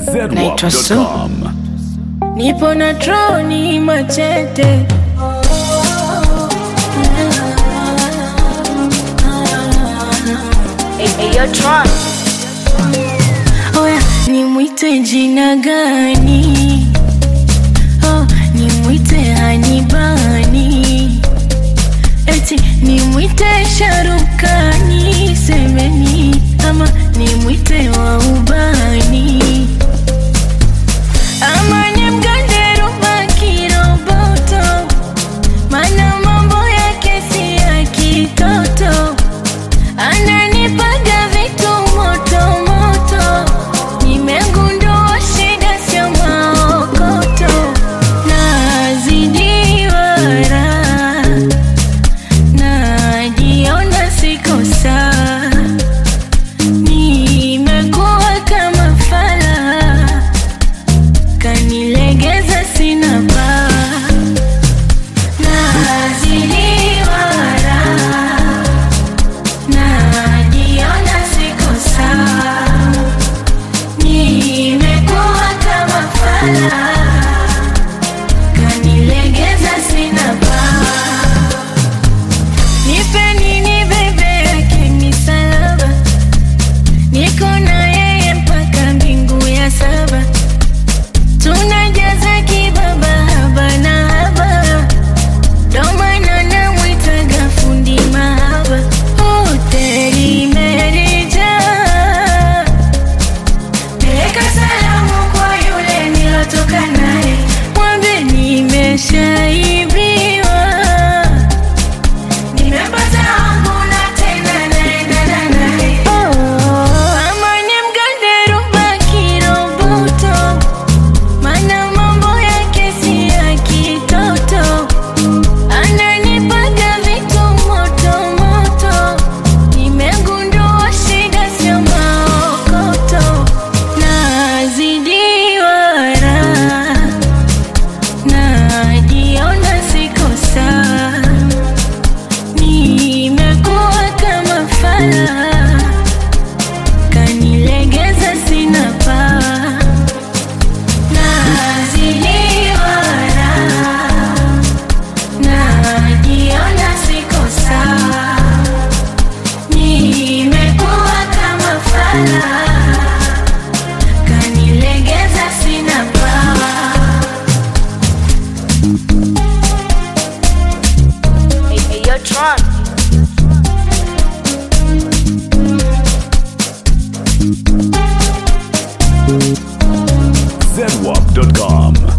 Naitwa Su. zedwap.com. Nipo na troni machete Oya, nimwite jina gani? Oh, nimwite Hanibani eti nimwite Sharukani semeni ama nimwite wa ubani ama nimgande Ruba kiroboto mana mambo yake si ya kitoto ananipaga vitu moto moto nimegundua shida sio maokoto nazidiwa raha najiona siko sawa nimekuwa kama fala kanilegeza sina paa nazidiwa raha najiona siko sawa nimekuwa kama fala kanilegeza sina paa nipe nini bebe yake misalaba niko na yeye mpaka mbingu ya saba tunajaza kibaba haba na haba domana namwitaga fundi mahaba hoteli imerijaa peleka salamu kwa yule nilotoka naye mwambe nimeshaibiwa nimepata wangu na tena naendana naye ama nimgande Ruba kiroboto mana mambo yake si ya kitoto ananipaga vitu moto moto nimegundua shida sio maokoto nazidiwa raha najiona siko sawa nimekuwa kama fala kanilegeza sina paa nazidiwa raha najiona siko sawa nimekuwa kama fala kanilegeza sina paa zedwap.com.